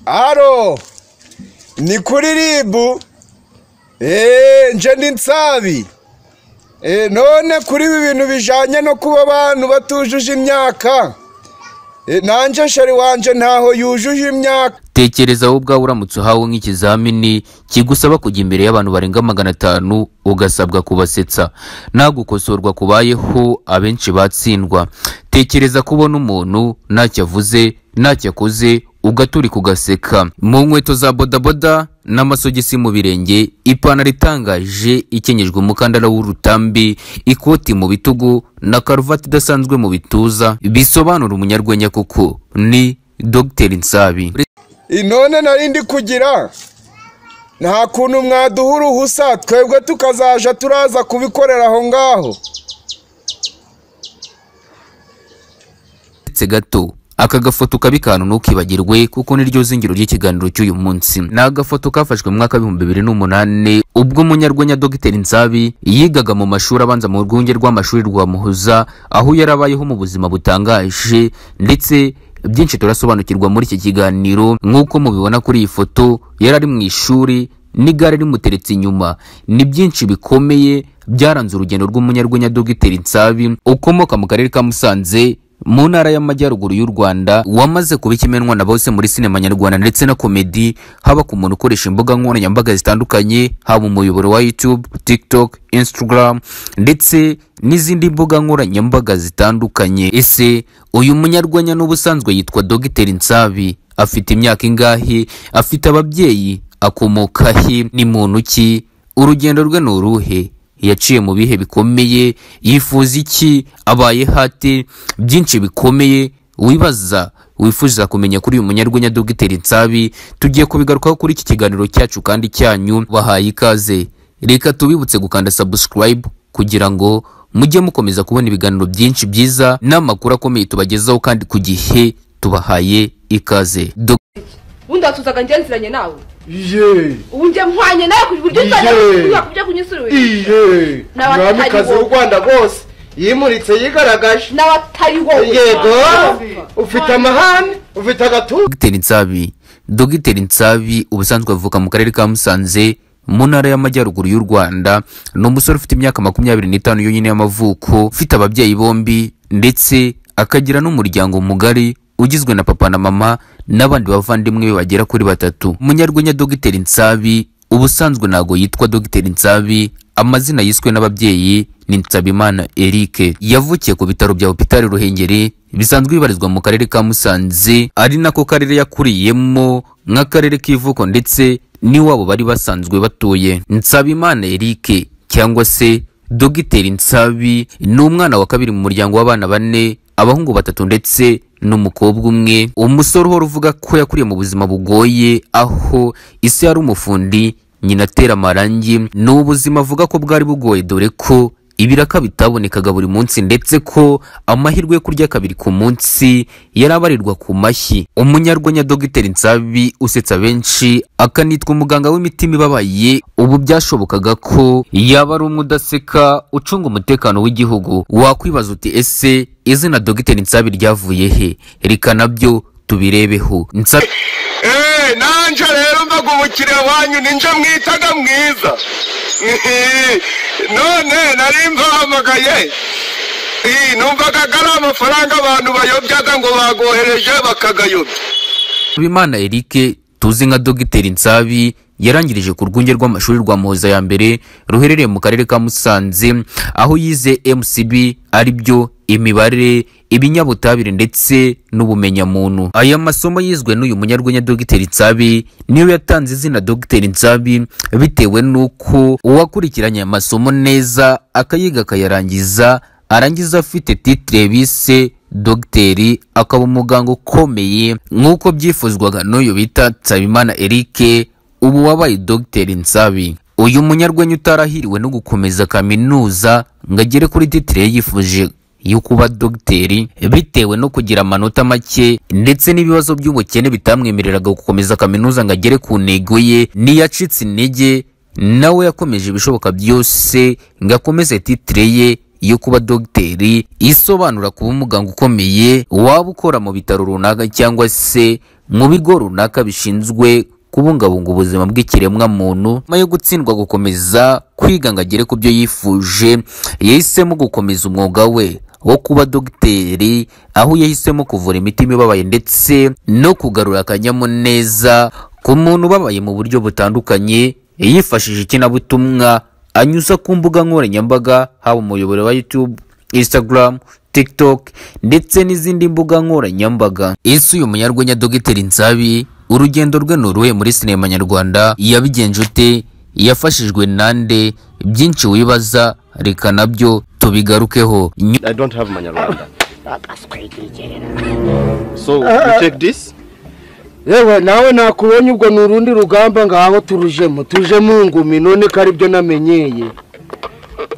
haro ni kuri ribu eee nje ndi nsabi eee none kuri ibi bintu bijyanye no kuba abantu batujuje imyaka eee nanjye sheri wanjye ntaho yujuje imyaka tekereza wowe ubwawe uramutse uhawe nk'ikizamini kigusaba kujya imbere y'abantu barenga magana atanu ugasabwa kubasetsa nta gukosorwa kubayeho abenshi batsindwa tekereza kubona umuntu ntacyo avuze ntacyo akoze ugaturika ugaseka mu nkweto za bodaboda n'amasogisi mu birenge ipantaro itangaje ikenyejwe umukandara w'urutambi ikoti mu bitugu na karuvati idasanzwe mu bituza bisobanura umunyarwenya kuko ni dogiteri nsabi inone narindi kugira nta kuntu mwaduha uruhusa twebwe tukazaja turaza kubikorera aho ngaho ndetse gato aka gafoto ukabikanu ntukibagirwe kuko niryo zingiro ry'ikiganiro cy'uyu munsi ni agafoto kafashwe mu mwaka w'ibihumbi bibiri n'umunani ubwo umunyarwenya dogiteri nsabi yigaga mu mashuri abanza mu rwunge rw'amashuri rwa muhoza aho yarabayeho mu buzima butangaje ndetse byinshi turasobanukirwa muri iki kiganiro nk'uko mubibona kuri iyi foto yari ari mu ishuri n'igare rimuteretse inyuma ni byinshi bikomeye byaranze urugendo rw'umunyarwenya dogiteri nsabi ukomoka mu karere ka musanze mu ntara y'amajyaruguru y'u rwanda wamaze kuba ikimenwa na bose muri sinema nyarwanda ndetse na komedi haba ku muntu ukoresha imbuga nkoranyambaga zitandukanye haba umuyoboro wa youtube tiktok instagram ndetse n'izindi mbuga nkoranyambaga zitandukanye ese uyu munyarwenya n'ubusanzwe yitwa dogiteri nsabi afite imyaka ingahe afite ababyeyi akomoka he ni muntu ki urugendo rwe ni uruhe yaciye mu bihe bikomeye yifuza iki abaye hate byinshi bikomeye wibaza wifuza kumenya kuri uyu munyarwenya dogiteri nsabi tugiye kubigarukaho kuri iki kiganiro cyacu kandi cyanyu bahaye ikaze reka tubibutse gukanda subscribe kugira ngo mujye mukomeza kubona ibiganiro byinshi byiza n'amakuru akomeye tubagezaho kandi ku gihe tubahaye ikaze Dog- ubundi watuzaga ngenziranye nawe iye ubu njye mpwanye nawe ku buryo uzajya Iye. kunyura ku byo kunyisura iye N'abatari umwamikazi bo. w'u rwanda rwose yimuritse yigaragaje n'abatari wowe yego Ntawapfa. ufite amahane ufite agatuza Dogiteri Nsabi Dogiteri Nsabi ubusanzwe avuka mu karere ka Musanze mu ntara y'amajyaruguru y'u Rwanda ni umusore ufite imyaka makumyabiri n'itanu yonyine y'amavuko ufite ababyeyi bombi ndetse akagira n'umuryango mugari ugizwe na papa na mama n'abandi bavandimwe be bagera kuri batatu umunyarwenya Dogiteri Nsabi ubusanzwe ntago yitwa Dogiteri Nsabi amazina yiswe n'ababyeyi ni Nsabimana Eric yavukiye ku bitaro bya Hopitali Ruhengeri bisanzwe bibarizwa mu karere ka Musanze ari nako karere yakuriyemo nk'akarere k'ivuko ndetse n'iwabo bari basanzwe batuye Nsabimana Eric cyangwa se Dogiteri Nsabi ni umwana wa kabiri mu muryango w'abana bane abahungu batatu ndetse n'umukobwa umwe umusore uhora uvuga ko yakuriye mu buzima bugoye aho isi yari umufundi nyina atera amarangi ni ubuzima avuga ko bwari bugoye dore ko ibiraka bitabonekaga buri munsi ndetse ko amahirwe yo kurya kabiri ku munsi yari abarirwa ku mashyi umunyarwenya dogiteri nsabi usetsa benshi akanitwa umuganga w'imitima ibabaye ubu byashobokaga ko yaba ari umwe udaseka ucunga umutekano w'igihugu wakwibaza uti ese izina dogiteri nsabi ryavuye he reka nabyo tubirebeho Nsabi- eee nanjye rero mbaga ubukire wanyu ninjye mwitaga mwiza none nari mbahamagaye numvaga ari amafaranga abantu bayobyaga ngo bagohereje bakagayobya Habimana Eric tuzi nka Dogiteri Nsabi yarangirije ku rwunge rw'amashuri rwa Muhoza ya mbere ruherereye mu karere ka Musanze aho yize MCB ari byo imibare ibinyabutabire ndetse n'ubumenyamuntu aya masomo yizwe n'uyu munyarwenya Dogiteri Nsabi niyo yatanze izina Dogiteri Nsabi bitewe n'uko uwakurikiranye aya masomo neza akayiga akayarangiza arangiza afite titire bise dogiteri akaba umuganga ukomeye nk'uko byifuzwaga n'uyu bita nsabimana eric ubu wabaye dogiteri nsabi uyu munyarwenya utarahiriwe no gukomeza kaminuza ngo agere kuri titire ye yifuje yo kuba dogiteri bitewe no kugira amanota make ndetse n'ibibazo by'ubukene bitamwemereraga gukomeza kaminuza ngo agere ku ntego ye ntiyacitse intege nawe yakomeje ibishoboka byose ngo akomeze titire ye yo kuba dogiteri isobanura kuba umuganga ukomeye waba ukora mu bitaro runaka cyangwa se mu bigo runaka bishinzwe kubungabunga ubuzima bw'ikiremwamuntu nyuma yo gutsindwa gukomeza kwiga ngo agere ku byo yifuje yahisemo gukomeza umwuga we wo kuba dogiteri aho yahisemo kuvura imitima ibabaye ndetse no kugarura akanyamuneza ku muntu ubabaye mu buryo butandukanye yifashishije ikinyabutuma anyuza ku mbuga nkoranyambaga haba umuyoboro wa YouTube Instagram TikTok ndetse n'izindi mbuga nkoranyambaga ese uyu munyarwenya Dogiteri Nsabi urugendo rwe ni uruhe muri sinema nyarwanda yabigenje ute yafashijwe nande byinshi wibaza reka nabyo tubigarukeho Ny- I don't have Manyarwanda. so you take this. yewe nawe nakubonye ubwo ni urundi rugamba ngaho turujemo tujemo ngumi none ko aribyo namenyeye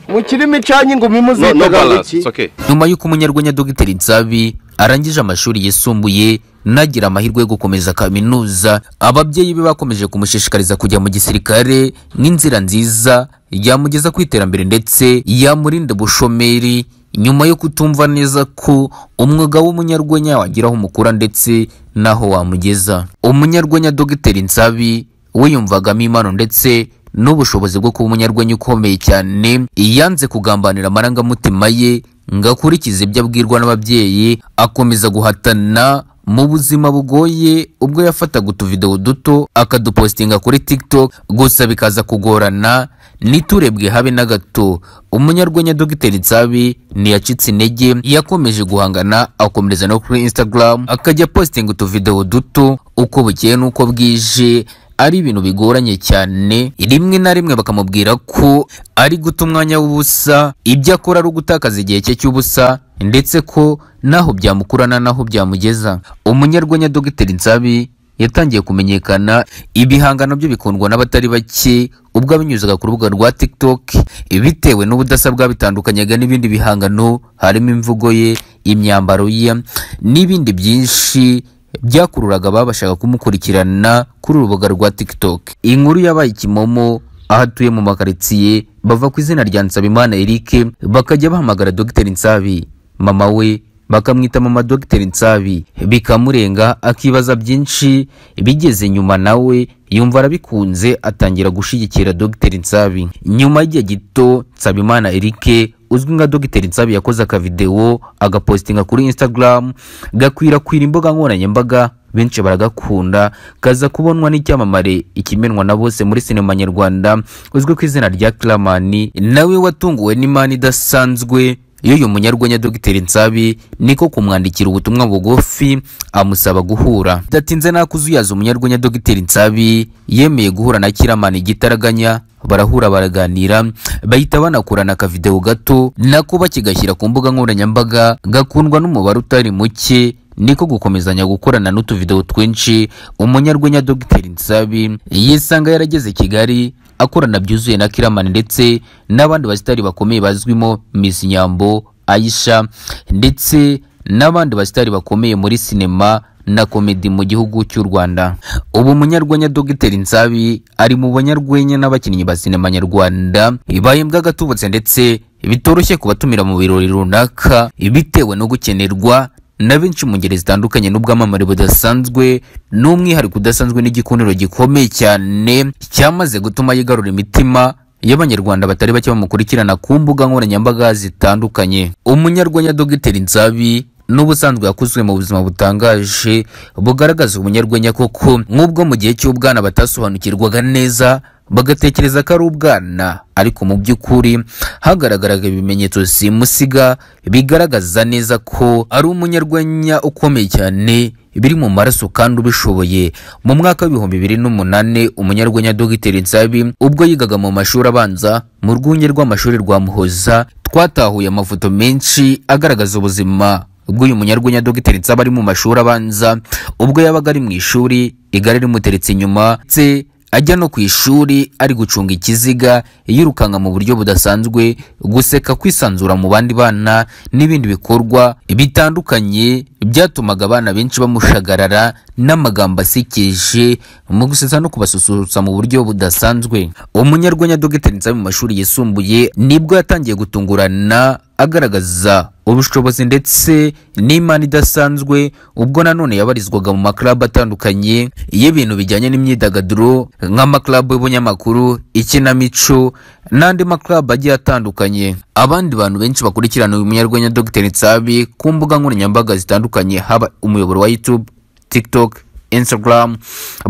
mu kirimi icanye ingumi No, no muzitagaho balance. iki It's okay. nyuma y'uko umunyarwenya Dogiteri Nsabi arangije amashuri yisumbuye nagira amahirwe yo gukomeza kaminuza ababyeyi be bakomeje kumushishikariza kujya mu gisirikare nk'inzira nziza yamugeza ku iterambere ndetse yamurinda ubushomeri nyuma yo kutumva neza ko umwuga w'umunyarwenya wagira aho umukura ndetse n'aho wamugeza umunyarwenya Dogiteri Nsabi wiyumvagamo impano ndetse n'ubushobozi bwo kuba umunyarwenya ukomeye cyane yanze kugambanira amarangamutima ye ngo akurikize ibyo abwirwa n'ababyeyi akomeza guhatana mu buzima bugoye ubwo yafataga utuvidewo duto akadupostinga kuri tiktok gusa bikaza kugorana ntiturebwe habe na gato umunyarwenya dogiteri nsabi ntiyacitse intege yakomeje guhangana akomereza no kuri instagram akajya postinga utuvidewo duto uko bukeye n'uko bwije ari ibintu bigoranye cyane rimwe na rimwe bakamubwira ko ari guta umwanya w'ubusa ibyo akora ari ugutakaza igihe cye cy'ubusa ndetse ko naho byamukurana naho byamugeza umunyarwenya dogiteri nsabi yatangiye kumenyekana ibihangano bye bikundwa n'abatari bake ubwo abinyuzaga ku rubuga rwa tiktok bitewe n'ubudasa bwabitandukanyaga n'ibindi bihangano harimo imvugo ye imyambaro ye n'ibindi byinshi byakururaga ababashaga kumukurikirana kuri urubuga rwa TikTok. Inkuru yabaye ikimomo aho atuye mu makaritsiye bava ku izina rya Nsabimana Eric bakajya bahamagara Dr. Nsabi mama we bakamwita mama Dr. Nsabi bikamurenga akibaza byinshi bigeze nyuma nawe yumva arabikunze atangira gushigikira Dr. Nsabi nyuma y'igihe gito Nsabimana Eric uzwi nka Dogiteri Nsabi yakoze akavideo agapostinga kuri Instagram gakwirakwira imbuga nkoranyambaga benshi baragakunda kaza kubonwa n'icyamamare ikimenwa na bose muri sinema nyarwanda uzwi ku izina rya Clamani nawe watunguwe n'imana idasanzwe y'uyu munyarwenya Dogiteri Nsabi niko kumwandikira ubutumwa bugufi amusaba guhura bidatinze nakuzuyaza umunyarwenya Dogiteri Nsabi yemeye guhura na Kiramani igitaraganya barahura baraganira bahita banakorana akavideo gato nako bakigashyira ku mbuga nkoranyambaga gakundwa n'umubare utari muke niko gukomezanya gukorana n'utuvideo twinshi umunyarwenya Dogiteri Nsabi yisanga yarageze Kigali akorana byuzuye na Kiramani ndetse n'abandi basitari bakomeye bazwimo Miss Nyambo Aisha ndetse n'abandi basitari bakomeye muri sinema na komedi mu gihugu cy'u Rwanda ubu umunyarwenya Dogiteri Nsabi ari mu banyarwenya n'abakinnyi ba sinema nyarwanda bahembwa agatubutse ndetse bitoroshye kubatumira mu birori runaka bitewe no gukenerwa na benshi mu ngeri zitandukanye n'ubwamamare budasanzwe n'umwihariko udasanzwe n'igikuniro gikomeye cyane cyamaze gutuma yigarura imitima y'abanyarwanda batari bake bamukurikirana ku mbuga nkoranyambaga zitandukanye umunyarwenya Dogiteri Nsabi n'ubusanzwe yakuzwe mu buzima butangaje bugaragaza umunyarwenya koko nk'ubwo mu gihe cy'ubwana batasobanukirwaga neza bagatekereza ko ari ubwana ariko mu by'ukuri hagaragaraga ibimenyetso simusiga bigaragaza neza ko ari umunyarwenya ukomeye cyane biri mu maraso kandi ubishoboye mu mwaka w'ibihumbi bibiri n'umunani umunyarwenya Dogiteri Nsabi ubwo yigaga mu mashuri abanza mu rwunge rw'amashuri rwa Muhoza twatahuye amafoto menshi agaragaza ubuzima bw'uyu munyarwenya Dogiteri Nsabi ari mu mashuri abanza ubwo yabaga ari mu ishuri igare rimuteretse inyuma ndetse ajya no ku ishuri ari gucunga ikiziga yirukanka mu buryo budasanzwe guseka kwisanzura mu bandi bana n'ibindi bikorwa bitandukanye byatumaga abana benshi bamushagarara n'amagambo asekeje mu gusetsa no kubasusurutsa mu buryo budasanzwe umunyarwenya dogiteri nsabe mu mashuri yisumbuye nibwo yatangiye gutungurana agaragaza ubushobozi ndetse n'imana idasanzwe ubwo nanone yabarizwaga mu maklabu atandukanye y'ibintu bijyanye n'imyidagaduro nk'amaklabu y'ubunyamakuru ikinamico n'andi maklabu agiye atandukanye abandi bantu benshi bakurikirana uyu munyarwenya dogiteri nsabi ku mbuga nkoranyambaga zitandukanye haba umuyoboro wa youtube tiktok instagram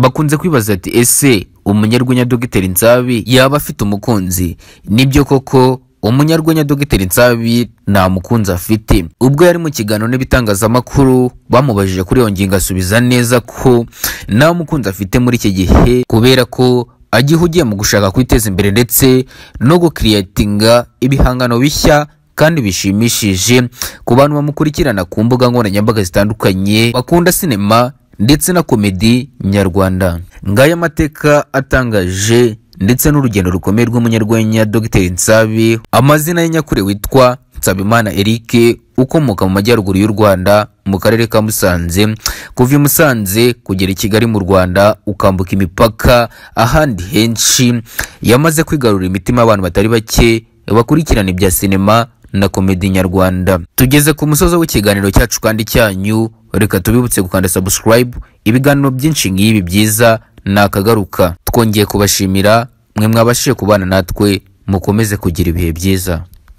bakunze kwibaza ati ese umunyarwenya dogiteri nsabi yaba afite umukunzi nibyo koko umunyarwenya dogiteri nsabi nta mukunzi afite ubwo yari mu kiganiro n'ibitangazamakuru bamubajije kuri iyo ngingo asubiza neza ko nta mukunzi afite muri iki gihe kubera ko agihugiye mu gushaka kwiteza imbere ndetse no gukiriyatinga ibihangano bishya kandi bishimishije ku bantu bamukurikirana ku mbuga nkoranyambaga zitandukanye bakunda sinema ndetse na komedi nyarwanda ngaya amateka atangaje ndetse n'urugendo rukomeye rw'umunyarwenya dogiteri nsabi amazina ye nyakuri witwa nsabimana eric ukomoka mu majyaruguru y'u rwanda mu karere ka musanze kuva i musanze kugera i kigali mu rwanda ukambuka imipaka ahandi henshi yamaze kwigarurira imitima y'abantu batari bake bakurikirana ibya sinema na komedi nyarwanda tugeze ku musozo w'ikiganiro cyacu kandi cyanyu reka tubibutse gukanda subscribe ibiganiro byinshi nk'ibi byiza ni akagaruka twongeye kubashimira mwe mwabashije kubana natwe mukomeze kugira ibihe byiza